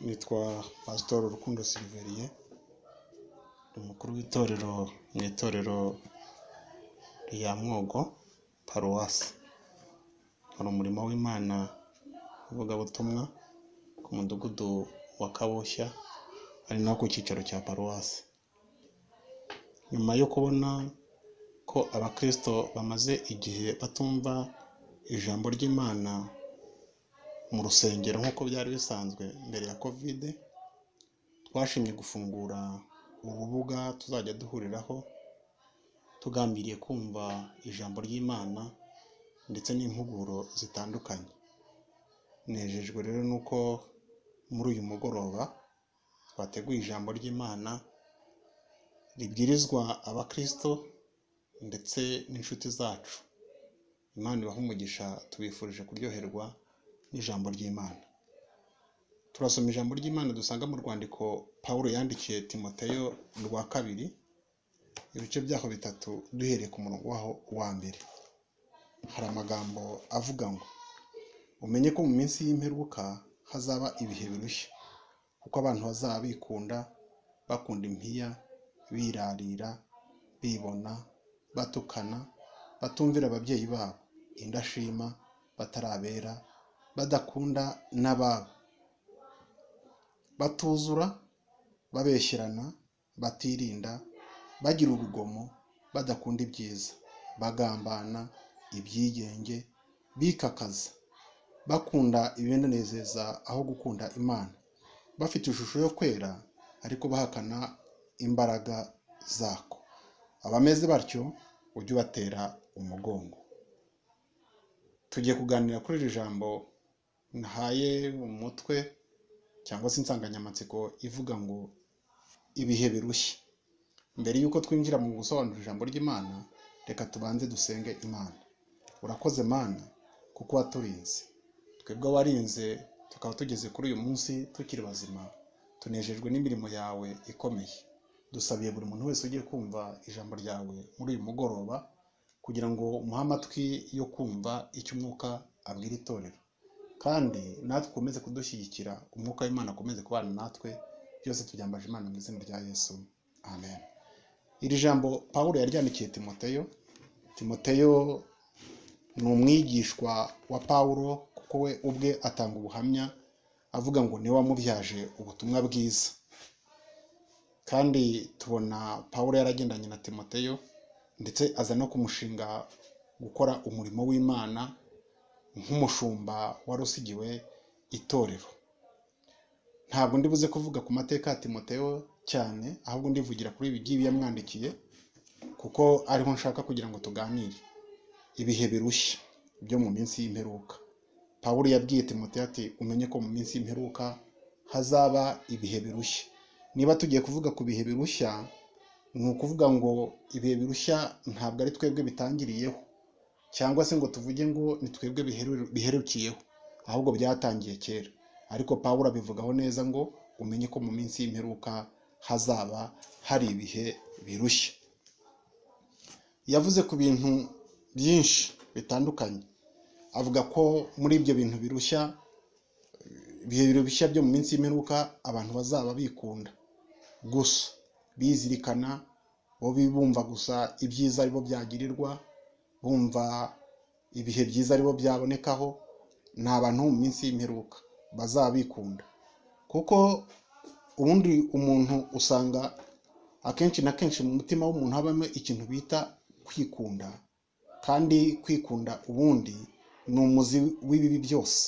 nitwa Pasitori Rukundo Silveriye ni umukuru w'itorero mu itorero rya Mwogo paruwasi nkora umurimo w'Imana w'ivugabutumwa ku mudugudu wa Kabushya ari naho ku cyicaro cya paruwasi nyuma yo kubona ko abakristo bamaze igihe batumva ijambo ry'Imana mu rusengero nk'uko byari bisanzwe mbere ya kovide twashimye gufungura urubuga tuzajya duhuriraho tugambiriye kumva ijambo ry'Imana ndetse n'impuguro zitandukanye nejejwe rero nuko muri uyu mugoroba twateguye ijambo ry'Imana ribwirizwa abakristo ndetse n'inshuti zacu Imana ibahe umugisha tubifurije kuryoherwa n'ijambo ry'Imana turasoma ijambo ry'Imana dusanga mu rwandiko Pawulo yandikiye Timoteyo rwa kabiri ibice byaho bitatu duhereye ku murongo waho wa mbere hari amagambo avuga ngo umenye ko mu minsi y'imperuka hazaba ibihe birushya kuko abantu bazaba bikunda bakunda impiya birarira bibona batukana batumvira ababyeyi babo indashima batarabera badakunda n'ababo batuzura babeshyerana batirinda bagira urugomo badakunda ibyiza bagambana ibyigenge bikakaza bakunda ibibanezeza aho gukunda imana bafite ishusho yo kwera ariko bahakana imbaraga zako abameze batyo ujye ubatera umugongo tugiye kuganira kuri iri jambo nahaye umutwe cyangwa se insanganyamatsiko ivuga ngo ibihe birushya mbere y'uko twinjira mu gusobanura ijambo ry'imana reka tubanze dusenge imana urakoze mana kuko waturinze twebwe warinze tukaba tugeze kuri uyu munsi tukiri bazima tunejejwe n'imirimo yawe ikomeye dusabiye buri muntu wese ugiye kumva ijambo ryawe muri uyu mugoroba kugira ngo umuhe amatwi yo kumva icyo umwuka abwira itorero kandi natwe ukomeze kudushyigikira umwuka w'imana akomeze kubana natwe byose tubyambaje imana mu izina rya yesu amen iri jambo paul yaryandikiye timoteyo timoteyo ni umwigishwa wa paul kuko we ubwe atanga ubuhamya avuga ngo niwe wamubyaje ubutumwa bwiza kandi tubona paul yaragendanye na timoteyo ndetse aza no kumushinga gukora umurimo w'imana nk'umushumba wari usigiwe itorero ntabwo ndibuze kuvuga ku mateka ya timoteyo cyane ahubwo ndivugira kuri ibi ngibi yamwandikiye kuko ariho nshaka kugira ngo tuganire ibihe birushya byo mu minsi y'imperuka paul yabwiye timoteyo ati umenye ko mu minsi y'imperuka hazaba ibihe birushya niba tugiye kuvuga ku bihe birushya ni ukuvuga ngo ibihe birushya ntabwo ari twebwe bitangiriyeho cyangwa se ngo tuvuge ngo ni twebwe biherukiyeho ahubwo byatangiye kera ariko paul abivugaho neza ngo umenye ko mu minsi y'imperuka hazaba hari ibihe birushya yavuze ku bintu byinshi bitandukanye avuga ko muri ibyo bintu birushya ibihe birushya byo mu minsi y'imperuka abantu bazaba bikunda gusa bizirikana bo bumva gusa ibyiza aribo byagirirwa bumva ibihe byiza aribo byabonekaho ni abantu mu minsi y'imperuka bazaba bikunda kuko ubundi umuntu usanga akenshi na kenshi mu mutima w'umuntu habamo ikintu bita kwikunda kandi kwikunda ubundi ni umuzi w'ibibi byose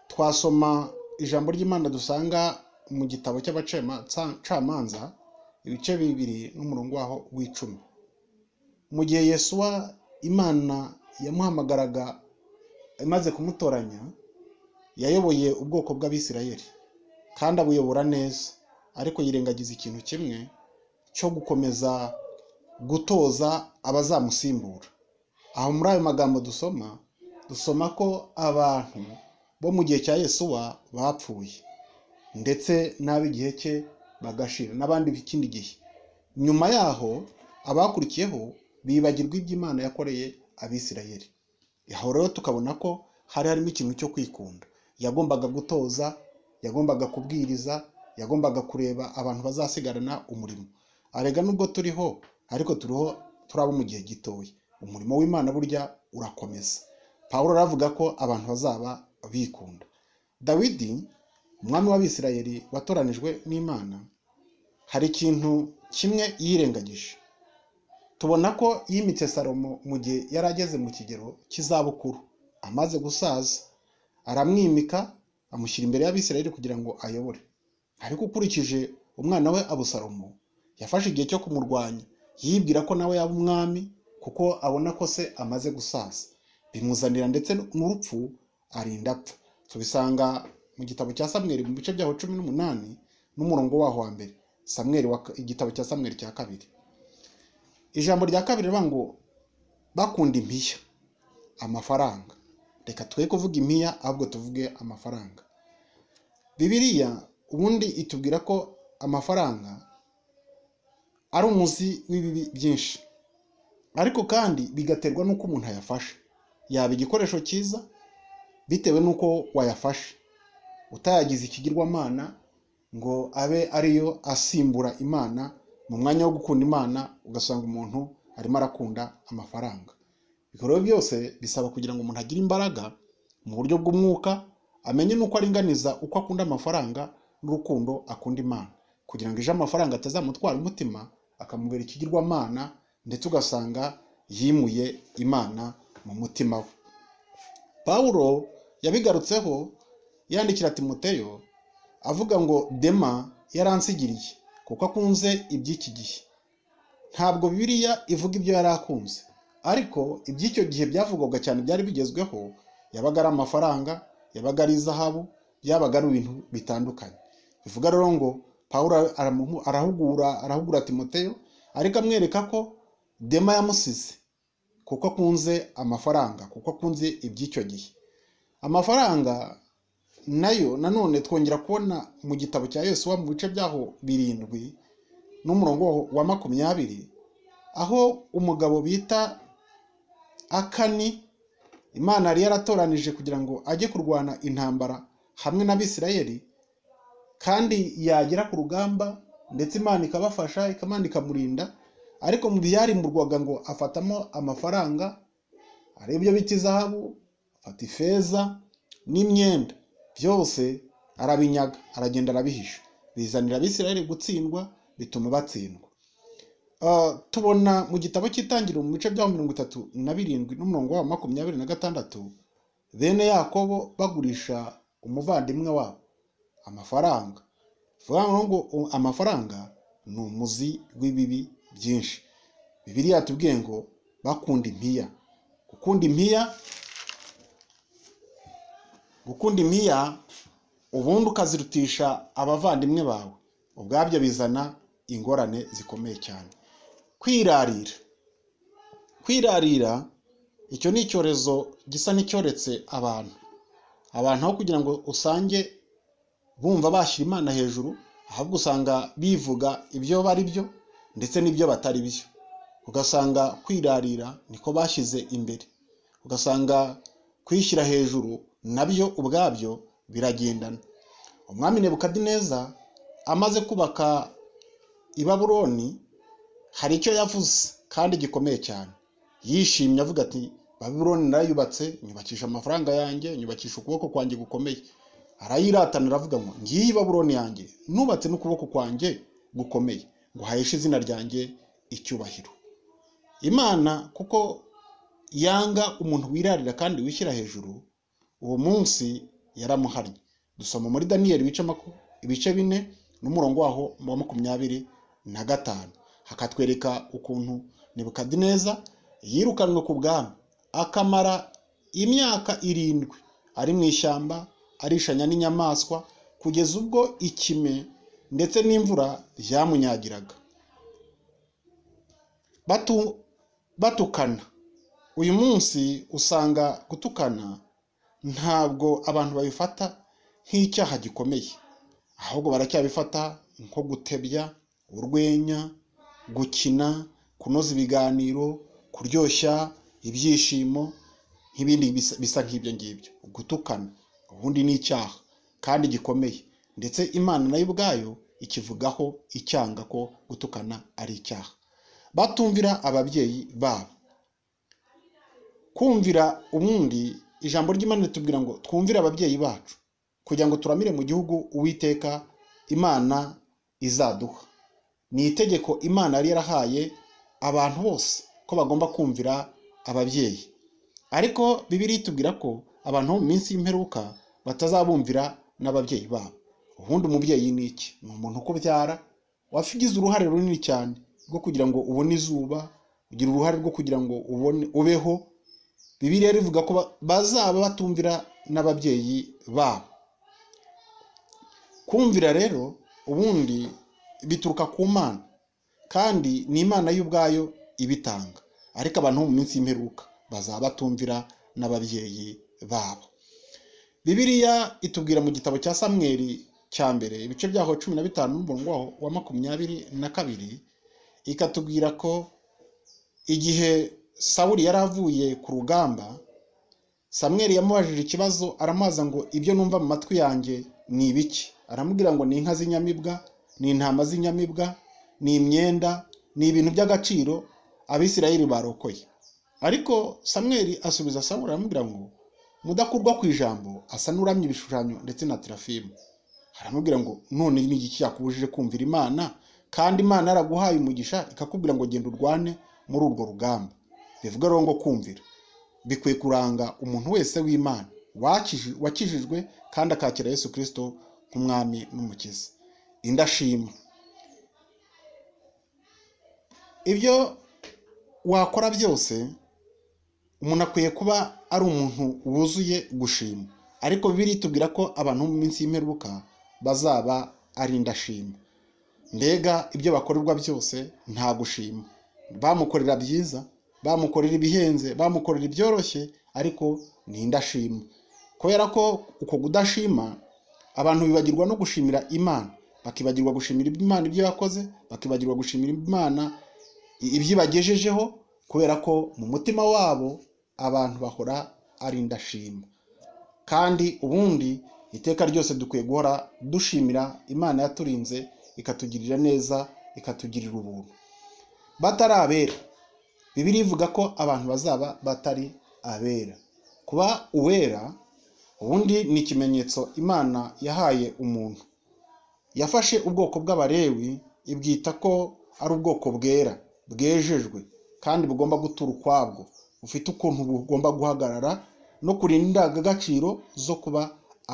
twasoma ijambo ry'imana dusanga mu gitabo cy'abacamanza ibice bibiri n'umurongo waho w'icumi mu gihe yesuwa imana yamuhamagaraga imaze kumutoranya yayoboye ubwoko bw'abisirayeri kandi abuyobora neza ariko yirengagiza ikintu kimwe cyo gukomeza gutoza abazamusimbura aho muri ayo magambo dusoma dusoma ko abantu bo mu gihe cya yesuwa bapfuye ndetse n'ab'igihe cye bagashira n'abandi b'ikindi gihe nyuma yaho abakurikiyeho bibagirwa iby'imana yakoreye abisirayeri aho rero tukabona ko hari harimo ikintu cyo kwikunda yagombaga gutoza yagombaga kubwiriza yagombaga kureba abantu bazasigarana umurimo arega nubwo turiho ariko turiho turabo mu gihe gitoya umurimo w'imana burya urakomeza pawulo aravuga ko abantu bazaba bikunda dawidi umwami w'abisirayeli watoranijwe n'imana hari ikintu kimwe yirengagije tubona ko yimitse salomo mu gihe yari ageze mu kigero cy'izabukuru amaze gusaza aramwimika amushyira imbere y'abisirayeli kugira ngo ayobore ariko ukurikije umwana we abusalomo yafashe igihe cyo kumurwanya yibwira ko nawe yaba umwami kuko abona ko se amaze gusaza bimuzanira ndetse n'urupfu arinda apfa tubisanga mu gitabo cya samweri mu bice byaho cumi n'umunani n'umurongo waho wa mbere samweri wa- igitabo cya samweri cya kabiri ijambo rya kabiri rivuga ngo bakunda impiya amafaranga reka twe kuvuga impiya ahubwo tuvuge amafaranga bibiriya ubundi itubwira ko amafaranga ari umuzi w'ibibi byinshi ariko kandi bigaterwa n'uko umuntu ayafashe yaba igikoresho cyiza bitewe n'uko wayafashe utayagize ikigirwamana ngo abe ariyo asimbura imana mu mwanya wo gukunda imana ugasanga umuntu arimo arakunda amafaranga ibikorwa byose bisaba kugira ngo umuntu agire imbaraga mu buryo bw'umwuka amenye n'uko aringaniza uko akunda amafaranga n'urukundo akunda imana kugira ngo ejo amafaranga atazamutwara umutima akamubera ikigirwamana ndetse ugasanga yimuye imana mu mutima we pawulo yabigarutseho yandikira timoteyo avuga ngo dema yaransigiriye kuko akunze iby'iki gihe ntabwo bibiliya ivuga ibyo yari akunze ariko iby'icyo gihe byavugwaga cyane byari bigezweho yabaga ari amafaranga yabaga ari izahabu byabaga ari ibintu bitandukanye bivuga rero ngo pawulo aramuhu- arahugura arahugura timoteyo ariko amwereka ko dema yamusize kuko akunze amafaranga kuko akunze iby'icyo gihe amafaranga nayo nanone twongera kubona mu gitabo cya yosuwa mu bice byaho birindwi n'umurongo wa makumyabiri aho umugabo bita akani imana yari yaratoranije kugira ngo ajye kurwana intambara hamwe n'abisirayeli kandi yagera ku rugamba ndetse imana ikabafasha ikamana ikamurinda ariko mu byarimburwaga ngo afatamo amafaranga ari byo bita izahabu afata ifeza n'imyenda byose arabinyaga aragenda arabihisha bizanira abisirayeli gutsindwa bituma batsindwa Ah, tubona mu gitabo cy'itangiriro mu bice bya mirongo itatu na birindwi n'umurongo wa makumyabiri na gatandatu bene yakobo bagurisha umuvandimwe wabo amafaranga bivuga ngo u- amafaranga ni umuzi w'ibibi byinshi bibiliya yatubwiye ngo bakunda impiya gukunda impiya gukunda impiya ubundi ukazirutisha abavandimwe bawe ubwabyo bizana ingorane zikomeye cyane kwirarira kwirarira icyo ni icyorezo gisa n'icyoretse abantu abantu aho kugira ngo usange bumva bashyira imana hejuru ahubwo usanga bivuga ibyo bari byo ndetse n'ibyo batari byo ugasanga kwirarira niko bashyize imbere ugasanga kwishyira hejuru nabyo ubwabyo biragendana umwami nebukadineza amaze kubaka i babuloni hari icyo yavuze kandi gikomeye cyane yishimye avuga ati babuloni narayubatse nyubakisha amafaranga yanjye nyubakisha ukuboko kwanjye gukomeye arayiratana aravuga ngo ngiyi babuloni yanjye nubatse n'ukuboko kwanjye gukomeye ngo hayeshe izina ryanjye icyubahiro imana kuko yanga umuntu wirarira kandi wishyira hejuru uwo munsi yaramuhannye dusoma muri daniyeli ibice maku- ibice bine n'umurongo waho wa makumyabiri na gatanu hakatwereka ukuntu nebukadineza yirukanwe ku bwami akamara imyaka irindwi ari mu ishyamba arishanya n'inyamaswa kugeza ubwo ikime ndetse n'imvura byamunyagiraga Batu- batukana uyu munsi usanga gutukana ntabwo abantu babifata nk'icyaha gikomeye ahubwo baracyabifata nko gutebya urwenya gukina kunoza ibiganiro kuryoshya ibyishimo nk'ibindi bisa bisa nk'ibyo ngibyo gutukana ubundi ni icyaha kandi gikomeye ndetse imana nayo ubwayo ikivugaho icyanga ko gutukana ari icyaha batumvira ababyeyi babo kumvira ubundi ijambo ry'imana ritubwira ngo twumvire ababyeyi bacu kugira ngo turamire mu gihugu uwiteka imana izaduha ni itegeko imana yari yarahaye abantu bose ko bagomba kumvira ababyeyi ariko bibiri itubwira ko abantu bo mu minsi y'imperuka batazabumvira n'ababyeyi babo ubundi umubyeyi ni iki ni umuntu ukubyara wafigize uruhare runini cyane rwo kugira ngo ubone izuba ugira uruhare rwo kugira ngo ubone ubeho bibiriya rivuga ko ba- bazaba batumvira n'ababyeyi babo kumvira rero ubundi bituruka ku mana kandi ni imana y'ubwayo ibitanga ariko abantu bo mu minsi y'imperuka bazaba batumvira n'ababyeyi babo bibiliya itubwira mu gitabo cya samweri cya mbere ibice byaho cumi na bitanu n'umurongo waho wa makumyabiri na kabiri ikatubwira ko igihe sawuli yari avuye ku rugamba samweri yamubajije ikibazo aramubaza ngo ibyo numva mu matwi yanjye ni ibiki aramubwira ngo ni inka z'inyamibwa ni intama z'inyamibwa ni imyenda ni ibintu by'agaciro abisirayeli barokoye ariko samweri asubiza sawuli aramubwira ngo mudakurwa ku ijambo asa n'uramye ibishushanyo ndetse na terafimu aramubwira ngo none ni iki cyakubujije kumvira imana kandi imana yaraguhaye umugisha ikakubwira ngo genda urwane muri urwo rugamba bivuga rero ngo kumvira bikwiye kuranga umuntu wese w'imana wakiji- wakijijwe kandi akakira yesu kirisito nk'umwami n'umukiza indashima ibyo wakora byose umuntu akwiye kuba ari umuntu wuzuye gushima ariko bibiliya itubwira ko abantu bo mu minsi y'imperuka bazaba ari indashima mbega ibyo bakorerwa byose nta gushima bamukorera byiza bamukorera ibihenze bamukorera ibyoroshye ariko ni indashima kubera ko uko kudashima abantu bibagirwa no gushimira imana bakibagirwa gushimira imana ibyo yakoze bakibagirwa gushimira imana ibyo ibagejejeho kubera ko mu mutima wabo abantu bahora ari indashima kandi ubundi iteka ryose dukwiye guhora dushimira imana yaturinze ikatugirira neza ikatugirira ubuntu batari abera bibiri ivuga ko abantu bazaba batari abera kuba uwera ubundi ni ikimenyetso imana yahaye umuntu yafashe ubwoko bw'abarewi ibwita ko ari ubwoko bwera bwejejwe kandi bugomba gutura ukwabwo bufite ukuntu bugomba guhagarara no kurinda indangagaciro zo kuba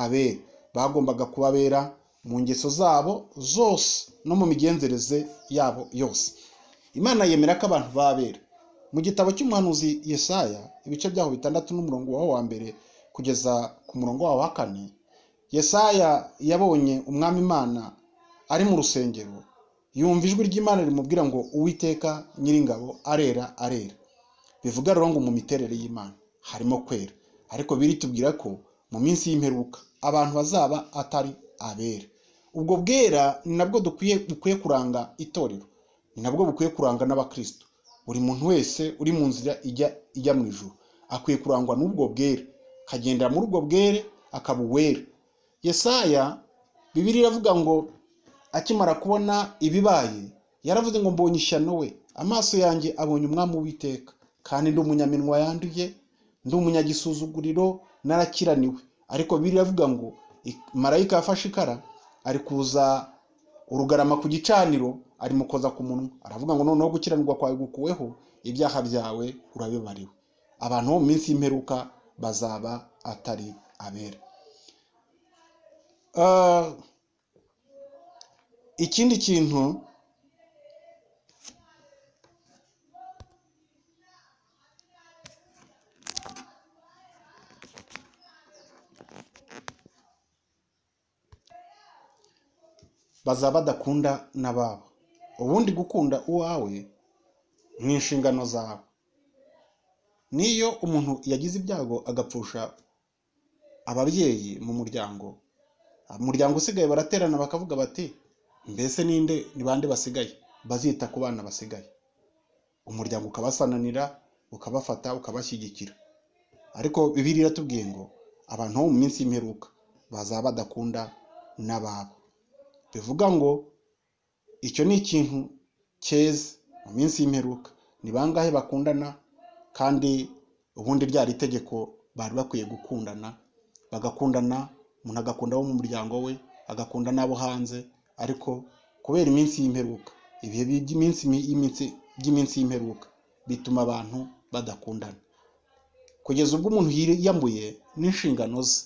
abera bagombaga kuba abera mu ngeso zabo zose no mu migenzereze yabo yose imana yemera ko abantu babera mu gitabo cy'umuhanuzi yesaya ibice byaho bitandatu n'umurongo waho wa mbere kugeza ku murongo waho wa kane yesaya yabonye umwami imana ari mu rusengero yumva ijwi ry'imana rimubwira ngo uwiteka nyiringabo arera arera bivuga rero ngo mu miterere y'imana harimo kwera ariko biritubwira ko mu minsi y'imperuka abantu bazaba atari abera ubwo bwera ni nabwo dukwiye bukwiye kuranga itorero ni nabwo bukwiye kuranga n'abakristo buri muntu wese uri mu nzira ijya ijya mu ijuru akwiye kurangwa n'ubwo bwere akagendera muri ubwo bwere akaba uwera yesaya bibiri iravuga ngo akimara kubona ibibaye yaravuze ngo mbonye ishyano we amaso yanjye abonye umwami w'iteka kandi ndi umunyaminwa yanduye ndi umunyagisuzuguriro narakiraniwe ariko bibiri iravuga ngo "I- marayika yafashe ikara ari kuza urugarama ku gicaniro arimukoza ku munwa aravuga ngo noneho gukiranirwa kwawe gukuweho ibyaha byawe urabibariwe abantu bo mu minsi y'imperuka bazaba atari abera Ah, ikindi kintu bazaba badakunda n'ababo ubundi gukunda uwawe ni inshingano zawe niyo umuntu yagize ibyago agapfusha ababyeyi mu muryango umuryango usigaye baraterana bakavuga bati mbese ninde ni bande basigaye bazita ku bana basigaye umuryango ukabasananira ukabafata ukabashyigikira ariko bibiri iratubwiye ngo abantu bo mu minsi y'imperuka bazaba badakunda n'ababo bivuga ngo icyo ni ikintu cyeza mu minsi y'imperuka ni bangahe bakundana kandi ubundi ryari itegeko bari bakwiye gukundana bagakundana umuntu agakunda abo mu muryango we agakunda n'abo hanze ariko kubera iminsi y'imperuka ibihe by'iminsi y'iminsi- by'iminsi y'imperuka bituma abantu badakundana kugeza ubwo umuntu yiyambuye n'inshingano ze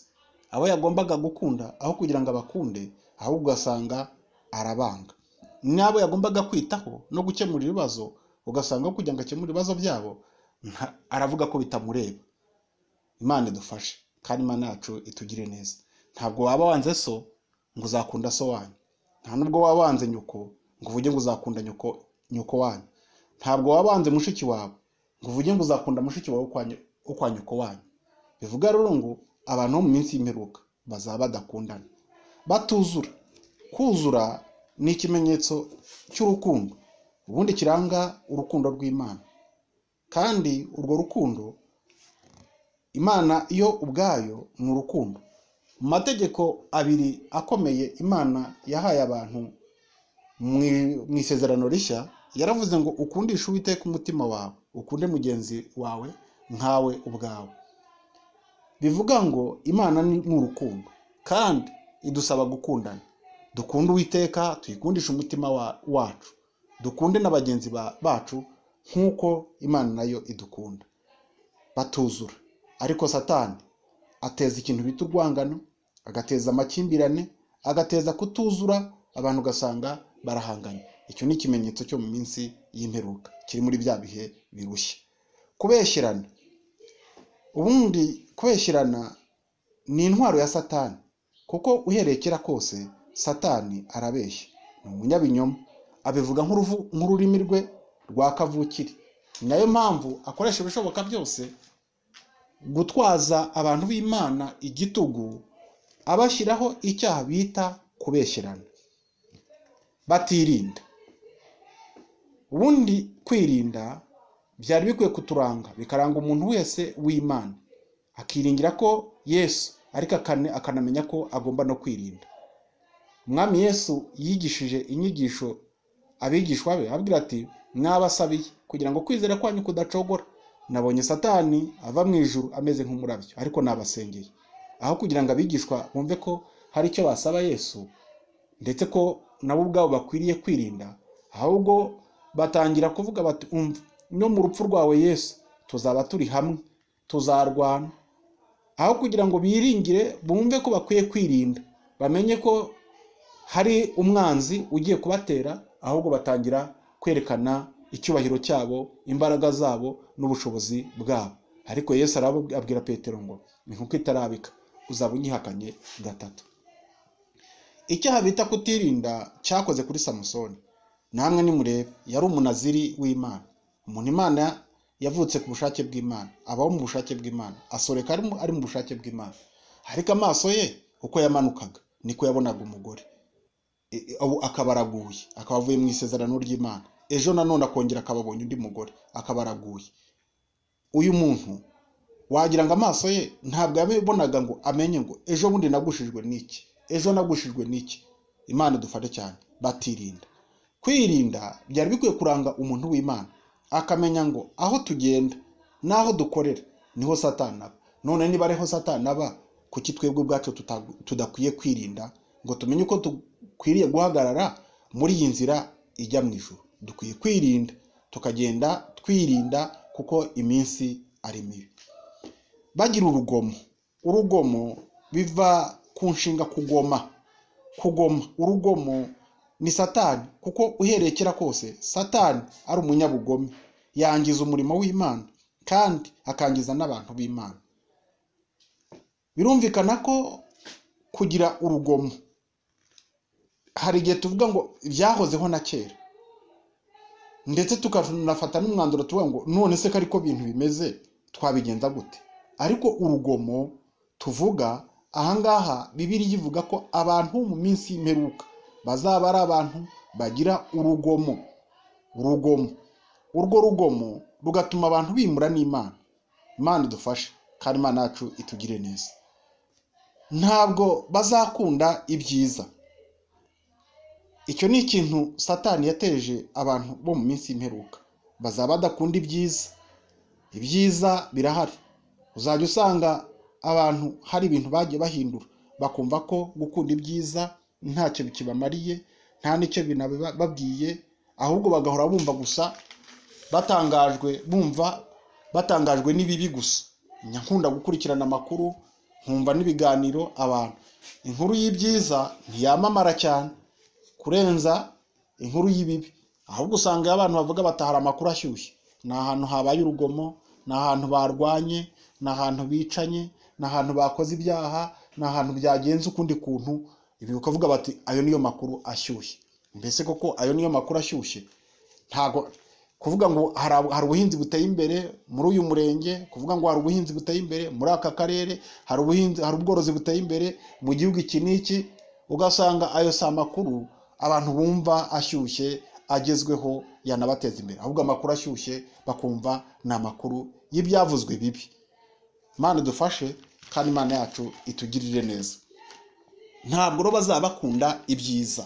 abo yagombaga gukunda aho kugira ngo abakunde ahubwo ugasanga arabanga n'abo yagombaga kwitaho no gukemura ibibazo ugasanga aho kugira ngo akemure ibibazo byabo nta- aravuga ko bitamureba imana idufashe kandi imana yacu itugire neza ntabwo waba wanze so ngo uzakunda so wanyu nta nubwo waba wanze nyoko ngo uvuge ngo uzakunda nyoko nyoko wanyu ntabwo waba wanze mushiki wawe ngo uvuge ngo uzakunda mushiki wawe wo kwa nyo- wo kwa nyoko wanyu bivuga rero ngo abantu bo mu minsi y'imperuka bazaba badakundana batuzura kuzura ni ikimenyetso cy'urukundo ubundi kiranga urukundo rw'imana kandi urwo rukundo imana yo ubwayo ni urukundo mu mategeko abiri akomeye imana yahaye abantu mu mu isezerano rishya yaravuze ngo ukundishe uwiteka umutima wawe ukunde mugenzi wawe nkawe ubwawe bivuga ngo imana ni ni urukundo kandi idusaba gukundana dukunde uwiteka tuyikundishe umutima wa- wacu dukunde na bagenzi ba- bacu nk'uko imana nayo idukunda batuzura ariko satani ateza ikintu bita urwangano agateza amakimbirane agateza kutuzura abantu ugasanga barahanganye icyo ni ikimenyetso cyo mu minsi y'imperuka kiri muri bya bihe birushya kubeshyerana ubundi kubeshyerana ni intwaro ya satani kuko uhereye kera kose satani arabeshya ni umunyabinyoma abivuga nk'uruvu- nk'ururimi rwe rwa kavukire ni nayo mpamvu akoresha ibishoboka byose gutwaza abantu b'imana igitugu abashyiraho icyaha bita kubeshyerana batirinda ubundi kwirinda byari bikwiye kuturanga bikaranga umuntu wese w'imana akiringira ko yesu ariko akane- akanamenya ko agomba no kwirinda umwami yesu yigishije inyigisho abigishwa be ababwira ati mwabasabiye kugira ngo kwizera kwanyu kudacogora nabonye satani ava mu ijuru ameze nk'umurabyo ariko nabasengeye aho kugira ngo abigishwa bumve ko hari icyo basaba yesu ndetse ko nabo ubwabo bakwiriye kwirinda ahubwo batangira kuvuga bati umva no mu rupfu rwawe yesu tuzaba turi hamwe tuzarwana aho kugira ngo biringire bumve ko bakwiye kwirinda bamenye ko hari umwanzi ugiye kubatera ahubwo batangira kwerekana icyubahiro cyabo imbaraga zabo n'ubushobozi bwabo ariko yesu arababwira petero ngo inkoko itarabika uzaba unyihakanye gatatu icyaha bita kutirinda cyakoze kuri samusoni namwe nimurebe yari umunaziri w'imana umuntu imana yavutse ku bushake bw'imana abaho mu bushake bw'imana asoreka ari mu- ari mu bushake bw'imana ariko amaso ye uko yamanukaga niko yabonaga umugore E- e- abu- akaba araguye akaba avuye mu isezerano ry'imana ejo nanone akongera akaba abonye undi mugore akaba araguye uyu muntu wagira ngo amaso ye ntabwo yabibonaga ngo amenye ngo ejo bundi nagushijwe n'iki ejo nagushijwe n'iki imana idufate cyane batirinda kwirinda byari bikwiye kuranga umuntu w'imana akamenya ngo aho tugenda n'aho dukorera niho satani aba none niba ariho satani aba kuki twebwe ubwacu tuta- tudakwiye kwirinda ngo tumenye uko dukwiriye guhagarara muri iyi nzira ijya mu ijuru dukwiye kwirinda tukagenda twirinda kuko iminsi ari mibi bagira urugomo urugomo biva ku nshinga kugoma kugoma urugomo ni satani kuko uhereye kera kose satani ari umunyabugome yangiza umurimo w'imana kandi akangiza n'abantu b'imana birumvikana ko kugira urugomo hari igihe tuvuga ngo byahozeho na kera ndetse tukanafata n'umwanzuro tuvuga ngo none se ko ariko ibintu bimeze twabigenza gute ariko urugomo tuvuga ahangaha bibiriya ivuga ko abantu mu minsi y'imperuka bazaba ari abantu bagira urugomo urugomo urwo rugomo rugatuma abantu bimura n'imana imana idufashe kandi imana yacu itugire neza ntabwo bazakunda ibyiza icyo ni ikintu satani yateje abantu bo mu minsi y'imperuka bazaba badakunda ibyiza ibyiza birahari uzajya usanga abantu hari ibintu bagiye bahindura bakumva ko gukunda ibyiza ntacyo kibamariye nta n'icyo binababwiye ahubwo bagahora bumva gusa batangajwe bumva batangajwe n'ibibi gusa nkunda gukurikirana amakuru nkumva n'ibiganiro abantu inkuru y'ibyiza ntiyamamara cyane kurenza inkuru y'ibibi ahubwo usanga abantu bavuga batahara amakuru ashyushye ni ahantu habaye urugomo ni ahantu barwanye ni ahantu bicanye ni ahantu bakoze ibyaha ni ahantu byagenze ukundi kuntu ibi bakavuga bati ayo niyo makuru ashyushye mbese koko ayo niyo makuru ashyushye ntabwo kuvuga ngo hari ubuhinzi buteye imbere muri uyu murenge kuvuga ngo hari ubuhinzi buteye imbere muri aka karere hari ubuhinzi hari ubworozi buteye imbere mu gihugu iki n'iki ugasanga ayo si amakuru abantu bumva ashyushye agezweho yanabateza imbere ahubwo amakuru ashyushye bakumva ni amakuru y'ibyavuzwe bibi Imana dufashe kandi imana yacu itugirire neza ntabwo rero bazaba bakunda ibyiza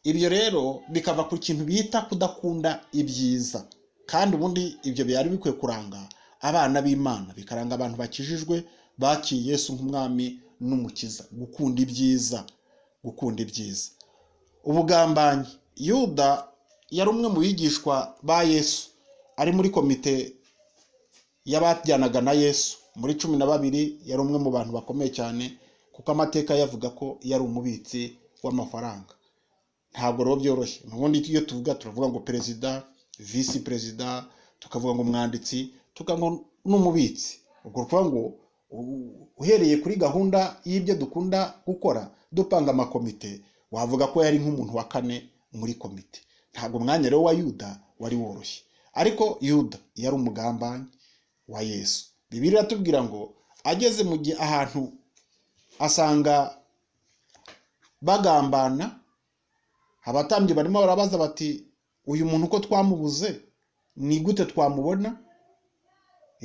ibyo rero bikava ku kintu bita kudakunda ibyiza kandi ubundi ibyo byari bikwiye kuranga abana b'imana bikaranga abantu bakijijwe bakiye Yesu nk'umwami n'umukiza gukunda ibyiza gukunda ibyiza ubugambanyi yuda yari umwe mu bigishwa ba yesu ari muri komite y'abajyanaga na yesu muri cumi na babiri yari umwe mu bantu bakomeye cyane kuko amateka yavuga ko yari umubitsi w'amafaranga ntabwo rero byoroshye ubundi iyo tuvuga turavuga ngo perezida visi perezida tukavuga ngo umwanditsi tukavuga ngo n'umubitsi ubwo tuvuga ngo uhereye kuri gahunda y'ibyo dukunda gukora dupanga amakomite wavuga ko yari nk'umuntu wa kane muri komite ntabwo umwanya rero wa yuda wari woroshye ariko yuda yari umugambanyi wa yesu bibiri iratubwira ngo ageze mu gihe ahantu asanga bagambana abatambyi barimo barabaza bati uyu muntu uko twamubuze ni gute twamubona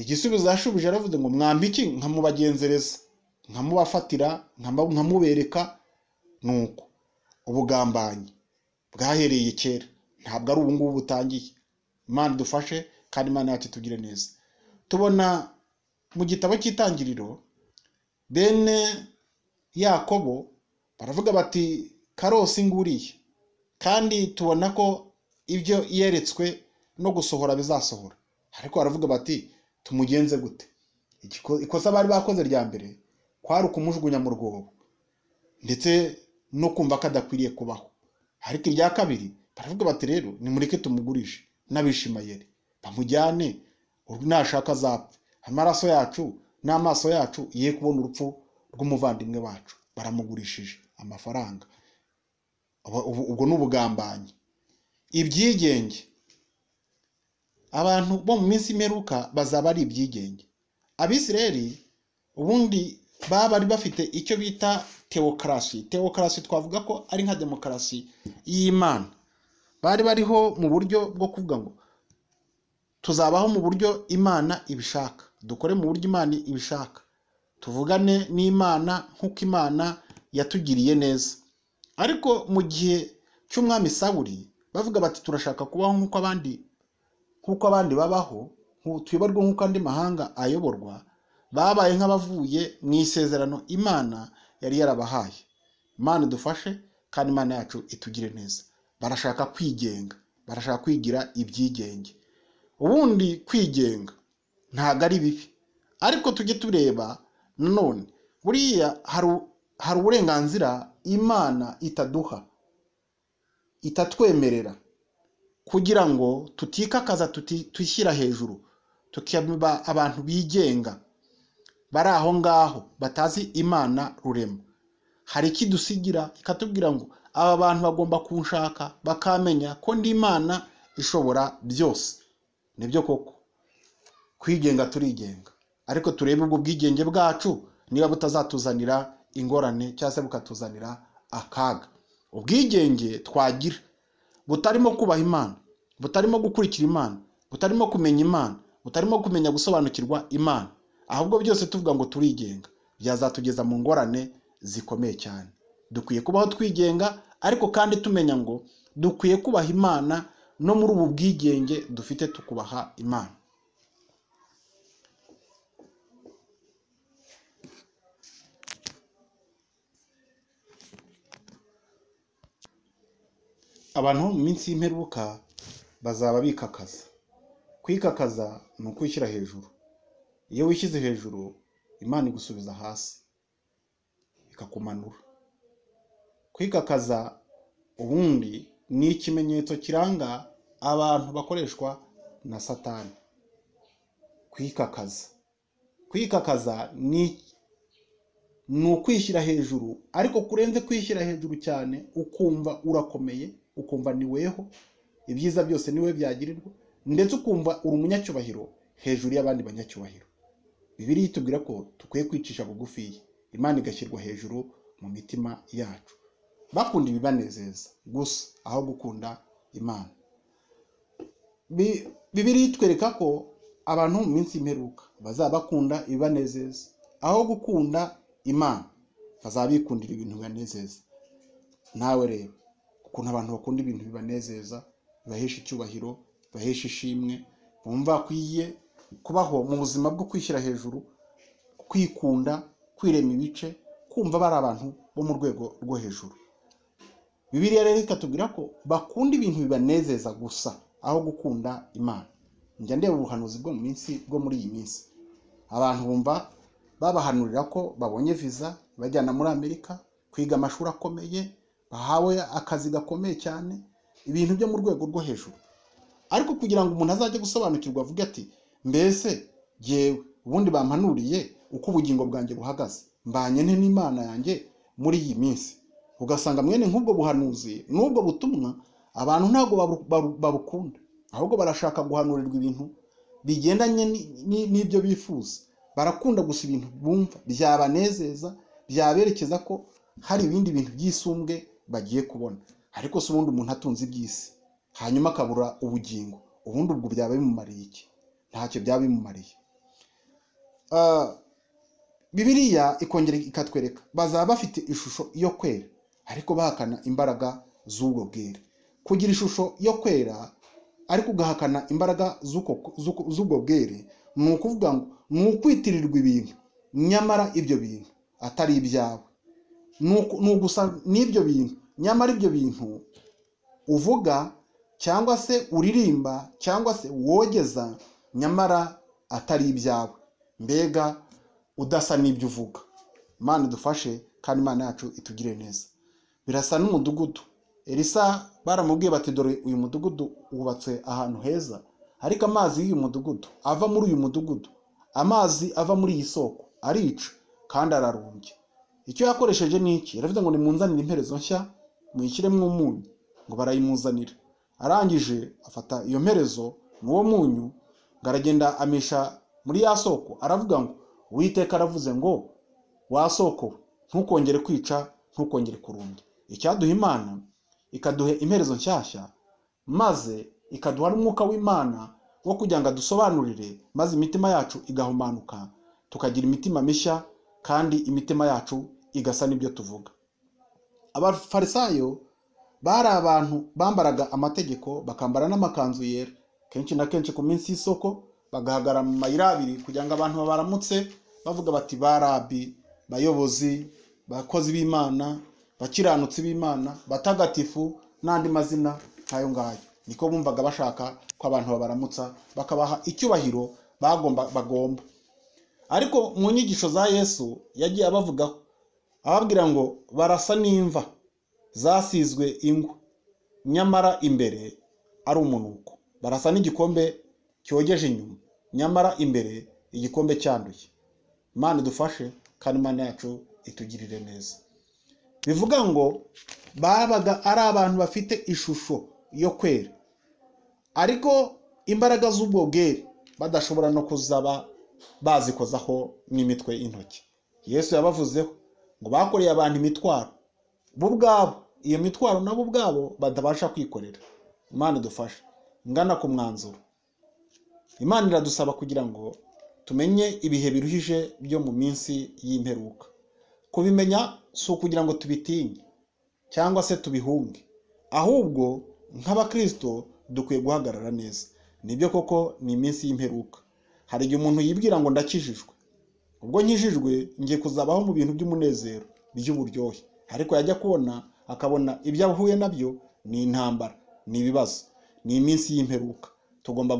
igisubizo yashubije aravuze ngo mwambike nkamubagenzereza nkamubafatira nkamubereka ni uko ubugambanyi bwahereye kera ntabwo ari ubu ngubu butangiye imana idufashe kandi imana yacu itugire neza tubona mu gitabo cy'itangiriro bene yakobo baravuga bati karosi nguriye kandi tubona ko ibyo yeretswe no gusohora bizasohora ariko baravuga bati tumugenze gute ikosa bari bakoze rya mbere kwari ukumujugunya mu rwobo ndetse no kumva ko adakwiriye kubaho ariko irya kabiri baravuga bati rero nimureke tumugurishe n'abishimayeri bamujyane nashaka azapfa amaraso yacu n'amaso yacu ye kubona urupfu rw'umuvandimwe wacu baramugurishije amafaranga ubwo ni ubugambanyi ibyigenge abantu bo mu minsi imperuka bazaba ari ibyigenge abisireri ubundi baba bari bafite icyo bita tewokarasi tewokarasi twavuga ko ari nka demokarasi y'imana bari bariho mu buryo bwo kuvuga ngo tuzabaho mu buryo imana ibishaka dukore mu buryo imana ibishaka tuvugane n'imana nk'uko imana yatugiriye neza ariko mu gihe cy'umwami Sawuri bavuga bati turashaka kubaho nk'uko abandi nk'uko abandi babaho tuyoborwa nk'uko andi mahanga ayoborwa babaye nk'abavuye mu isezerano imana yari yarabahaye imana idufashe kandi imana yacu itugire neza barashaka kwigenga barashaka kwigira ibyigenge ubundi kwigenga ntabwo ari bibi ariko tujye tureba nanone buriya hari uburenganzira imana itaduha itatwemerera kugira ngo tutikakaza twishyira hejuru tukaba abantu bigenga bari aho ngaho batazi imana rurema hari ikidusigira ikatubwira ngo aba bantu bagomba kunshaka bakamenya ko ndi imana ishobora byose nibyo koko kwigenga turigenga ariko turebe ubwo bwigenge bwacu niba butazatuzanira ingorane cyangwa se bukatuzanira akaga ubwigenge twagira butarimo kubaha imana butarimo gukurikira imana butarimo kumenya imana butarimo kumenya gusobanukirwa imana ahubwo byose tuvuga ngo turigenga byazatugeza mu ngorane zikomeye cyane dukwiye kubaho twigenga ariko kandi tumenya ngo dukwiye kubaha imana no muri ubu bwigenge dufite tukubaha imana abantu mu minsi y'imperuka bazaba bikakaza kwikakaza ni ukwishyira hejuru iyo wishyize hejuru imana igusubiza hasi ikakumanura kwikakaza ubundi ni ikimenyetso kiranga abantu bakoreshwa na satani kwikakaza kwikakaza ni ni ukwishyira hejuru ariko kurenze kwishyira hejuru cyane ukumva urakomeye ukumva ni weho ibyiza byose ni we byagirirwa ndetse ukumva uri umunyacyubahiro hejuru y'abandi banyacyubahiro bibiri itubwira ko dukwiye kwicisha bugufi imana igashyirwa hejuru mu mitima yacu bakunda ibibanezeza gusa aho gukunda imana Bi- bibiri itwereka ko abantu mu minsi y'imperuka bazaba bakunda ibibanezeza aho gukunda imana bazaba bikundira ibintu bibanezeza nawe rero ukuntu abantu bakunda ibintu bibanezeza bibahesha icyubahiro bibahesha ishimwe bumva akwiye kubaho mu buzima bwo kwishyira hejuru kwikunda kwirema ibice kumva bari abantu bo mu rwego rwo hejuru bibiliya rero ikatubwira ko bakunda ibintu bibanezeza gusa aho gukunda imana njya ndeba ubuhanuzi bwo mu minsi bwo muri iyi minsi abantu bumva babahanurira ko babonye viza ibajyana muri amerika kwiga amashuri akomeye bahawe akazi gakomeye cyane ibintu byo mu rwego rwo hejuru ariko kugira ngo umuntu azajye gusobanukirwa avuge ati mbese yewe ubundi bampanuriye uko ubugingo bwanjye buhagaze mbanye nte n'imana yanjye muri iyi minsi ugasanga mwene nk'ubwo buhanuzi n'ubwo butumwa abantu ntabwo babu- babu- babukunda ahubwo barashaka guhanurirwa ibintu bigendanye ni- ni- n'ibyo bifuza barakunda gusa ibintu bumva byabanezeza byaberekeza ko hari ibindi bintu byisumbwe bagiye kubona ariko si ubundi umuntu atunze iby'isi hanyuma akabura ubugingo ubundi ubwo byaba bimumariye iki ntacyo byaba bimumariye Ah, bibiliya ikongera ikatwereka bazaba bafite ishusho yo kwera ariko bahakana imbaraga z'ubwo bwera kugira ishusho yo kwera ariko ugahakana imbaraga z'uko- z'uko- z'ubwo bwere ni ukuvuga ngo ni ukwitirirwa ibintu nyamara ibyo bintu atari ibyawe ni uku- ni ugusa n'ibyo bintu nyamara ibyo bintu uvuga cyangwa se uririmba cyangwa se wogeza nyamara atari ibyawe mbega udasa n'ibyo uvuga imana idufashe kandi imana yacu itugire neza birasa n'umudugudu elisa baramubwiye bati dore uyu mudugudu wubatse ahantu heza ariko amazi y'uyu mudugudu ava muri uyu mudugudu amazi ava muri iyi soko arica kandi ararumbye icyo yakoresheje ni iki yaravuze ngo nimunzanire imperezo nshya muyishyiremo umunyu ngo barayimuzanira arangije afata iyo mperezo n'uwo munyu ngo aragenda amisha muri ya soko aravuga ngo uwiteka aravuze ngo wa soko we, ntukongere kwica ntukongere kurumbya icyaduha imana ikaduha imperezo nshyashya maze ikaduha n'umwuka w'imana wo kugira ngo adusobanurire maze imitima yacu igahumanuka tukagira imitima mishya kandi imitima yacu igasa n'ibyo tuvuga abafarisayo bari abantu bambaraga amategeko bakambara n'amakanzu yera kenshi na kenshi ku minsi y'isoko bagahagarara mu mayira abiri kugira ngo abantu babaramutse bavuga bati barabi bayobozi bakozi b'imana bakiranutsi b'imana batagatifu n'andi mazina nk'ayo ngayo niko bumvaga bashaka ko abantu babaramutsa bakabaha icyubahiro bagomba bagomba ariko mu nyigisho za yesu yagiye abavugaho ababwira ngo barasa n'imva zasizwe ingwa nyamara imbere ari umunuko barasa n'igikombe cyogeje inyuma nyamara imbere igikombe cyanduye imana idufashe kandi imana yacu itugirire neza bivuga ngo babaga ari abantu bafite ishusho yo kwera ariko imbaraga z'ubwo bwere badashobora no kuzaba bazikozaho n'imitwe y'intoki yesu yabavuzeho ngo bakoreye abantu imitwaro bo ubwabo iyo mitwaro nabo ubwabo batabasha kwikorera imana idufashe ngana ku mwanzuro imana iradusaba kugira ngo tumenye ibihe biruhije byo mu minsi y'imperuka kubimenya si ukugira ngo tubitinye cyangwa se tubihunge ahubwo nk'abakristo dukwiye guhagarara neza nibyo koko ni iminsi y'imperuka hari igihe umuntu yibwira ngo ndakijijwe ubwo nkijijwe ngiye kuzabaho mu bintu by'umunezero by'uburyohe ariko yajya kubona akabona ibyo ahuye nabyo ni intambara ni ibibazo ni iminsi y'imperuka tugomba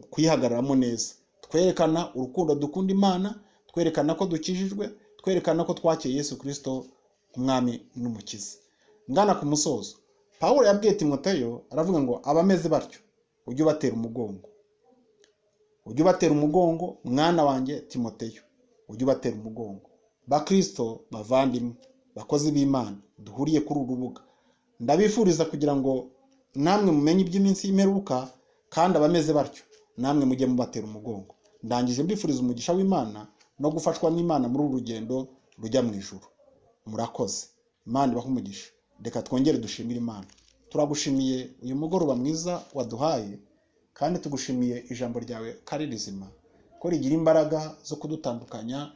kuyihagararamo neza twerekana urukundo dukunda imana twerekana ko dukijijwe twerekana ko twakeye yesu kirisito umwami n'umukiza ngana ku musozo paul yabwiye timoteyo aravuga ngo abameze batyo ujye ubatera umugongo ujye ubatera umugongo mwana wanjye timoteyo ujye ubatera umugongo bakirisito bavandimwe bakozi b'imana duhuriye kuri uru rubuga ndabifuriza kugira ngo namwe mumenye iby'iminsi y'imperuka kandi abameze batyo namwe mujye mubatera umugongo ndangije mbifuriza umugisha w'imana no gufashwa n'imana muri uru rugendo rujya mu ijoro murakoze imana ibaho umugisha reka twongere dushimire imana turagushimiye uyu mugoroba mwiza waduhaye kandi tugushimiye ijambo ryawe ko ari rizima ko rigira imbaraga zo kudutandukanya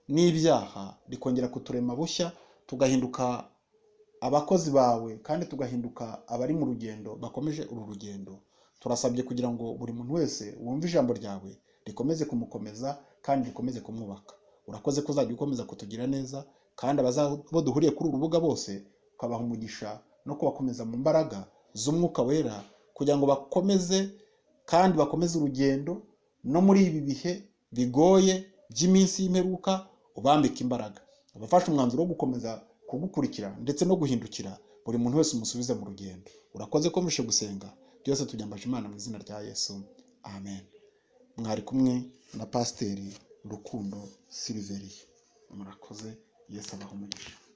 n'ibyaha rikongera kuturema bushya tugahinduka abakozi bawe kandi tugahinduka abari mu rugendo bakomeje uru rugendo turasabye kugira ngo buri muntu wese wumve ijambo ryawe rikomeze kumukomeza kandi rikomeze kumwubaka urakoze ko uzajya ukomeza kutugira neza kandi abo duhuriye kuri uru rubuga bose ukabaha umugisha no kubakomeza mu mbaraga z'umwuka wera kugira ngo bakomeze kandi bakomeze urugendo no muri ibi bihe bigoye by'iminsi y'imperuka ubambika imbaraga abafashe umwanzuro wo gukomeza kugukurikira ndetse no guhindukira buri muntu wese umusubize mu rugendo urakoze ko mbishe gusenga byose tubyambaje imana mu izina rya yesu amen mwari kumwe na pasiteri rukundo siliveriye murakoze yesu abaha umugisha